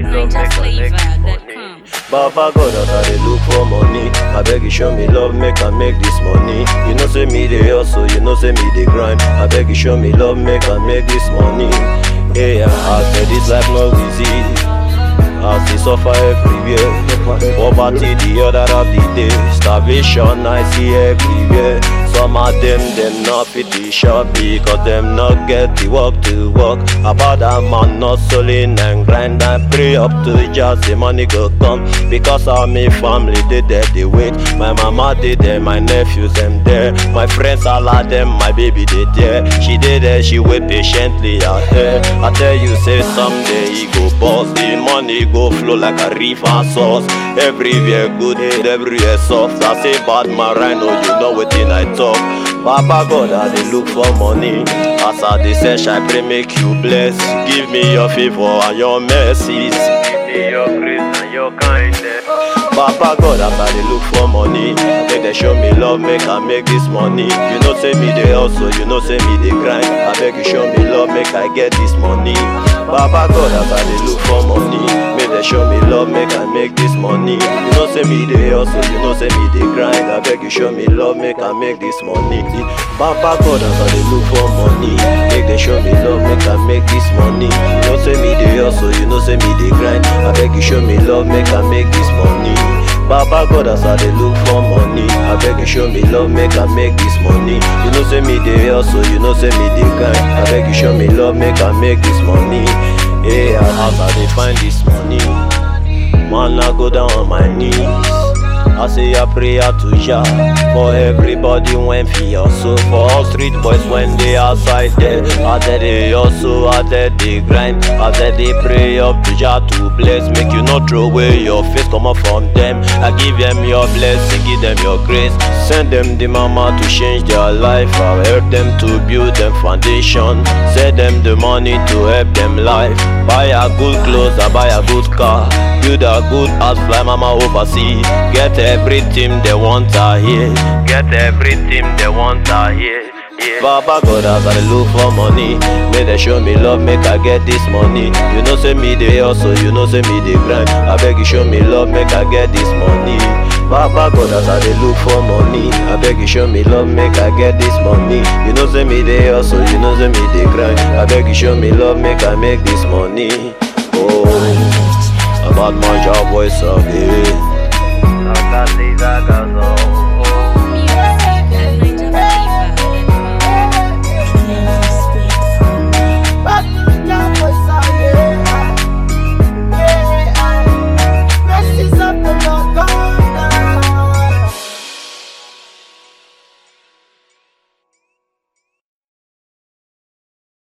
love, make I make this money. NinjaFlavor.com. Baba God, as I dey look for money, I beg you show me love, make I make this money. You know say me dey hustle, you know say me dey grind. I beg you show me love, make I make this money. Hey, I said this life no easy. As they suffer everywhere Poverty the other of the day Starvation I see everywhere Some of them, them not fit the shop Because them not get the work to work About that man not hustling and grind And pray up to just the money go come Because of me family they there they wait My mama they there, my nephews them there My friends all of them, my baby they there She did there, she wait patiently out here I tell you say someday he go boss The money go flow like a river source Everywhere good, everywhere soft I say bad man rhino, you know wetin I talk Baba God, I dey look for money As I dey search, I pray make you bless Give me your favor and your mercies Give me your grace and your kindness Baba God, as I dey look for money Make they show me love, make I make this money You know say me dey hustle, you know say me dey grind I beg you show me love, make I get this money Baba God, as I dey look for money Make they show me love, make I make this money You know say me dey hustle, you know say me dey grind I beg you show me love, make I make this money Baba God, as I dey look for money Make they show me love, make I make this money You know say me dey hustle, you know say me dey grind I beg you show me love, make I make this money Baba God, as I dey look for money I beg you show me love, make I make this money You know say me dey hustle, you know say me dey grind I beg you show me love, make I make this money Hey, as I dey find this money Man, I go down on my knees I say a prayer to Jah For everybody when fi hustle For all street boys when they outside there I tell they hustle, I tell they grind I tell they pray up to Jah to bless Make you not throw away your face come up from them I give them your blessing, give them your grace Send them the mama to change their life I help them to build them foundation Send them the money to help them life Buy a good clothes, I buy a good car Build a good house, fly mama overseas Get everything they want out here Get everything they want out here yeah. Baba God, as I dey look for money Make they show me love, make I get this money You know say me dey hustle, you know say me dey grind I beg you show me love, make I get this money Baba God, as I dey look for money I beg you show me love, make I get this money You know say me dey hustle, you know say me dey grind I beg you show me love, make I make this money Oh, about my job voice of it